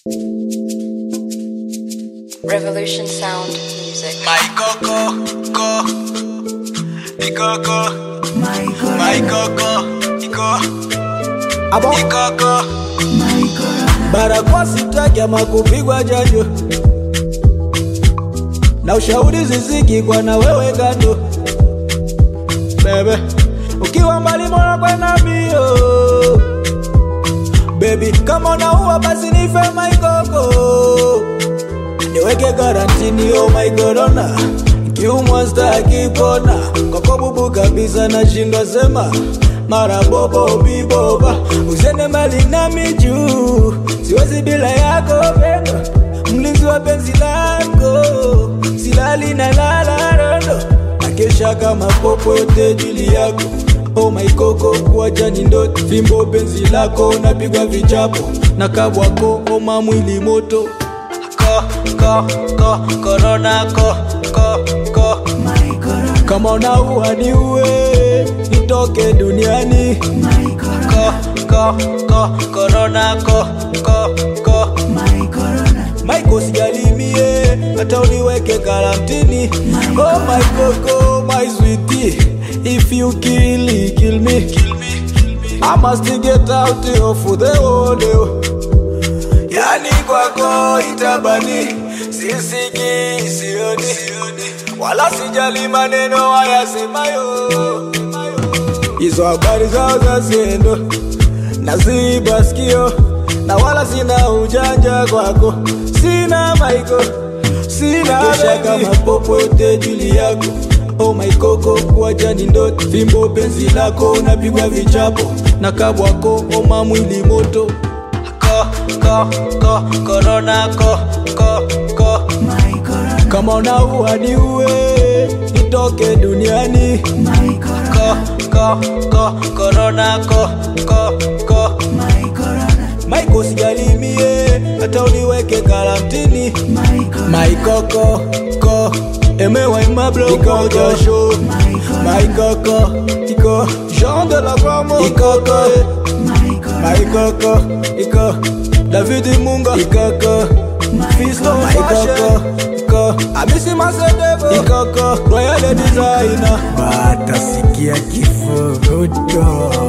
Revolution Sound Music. My coco, co, mi coco, my coco, iko, Abo ikoko. barakoa sitaki ama kupigwa janjo na ushauri ziziki kwa na wewe kando bebe ukiwa mbali mwana kwenda mbio bebi kama unaua basi nife maikoko niweke karantini oh my corona kiumwa staki pona kwako bubu kabisa nashindwa sema mara bobo biboba uzene mali nami juu siwezi bila yako pendo mlinzi wa penzi lako silali na lala rondo nakesha kama popo yote jili yako Oh my koko kuacha ni ndoto fimbo penzi lako napigwa vichapo na kabwako oma mwili moto Ko, ko, ko, corona, ko, ko, ko. kama unaua ni uwe nitoke duniani Ko, ko, ko, corona, ko, ko, ko. maiko sijalimie hata uniweke karantini oh my koko my sweetie if you kill kill me Kill me, kill me. I must get out of the world yani kwako itabani sisiki sioni wala sijali maneno wayasemayo hizo habari zao za sendo naziba sikio na wala sina ujanja kwako sina maiko sina kama popo yote juli yako Oh my koko kuacha ni ndoto fimbo penzi lako napigwa vichapo na kabwako oma mwili moto Ko, ko, ko, corona, ko, ko, ko. kama unaua ni uwe nitoke duniani Ko, ko, ko, corona, ko, ko, ko. maiko sijalimie hata uniweke karantini maikoko ko emewa imabloko jasho maikoko iko jean de la gramo ikoko maikoko iko david munga ikoko fisto maikoko iko amisi masedebo ikoko royal designer batasikia kifo ruto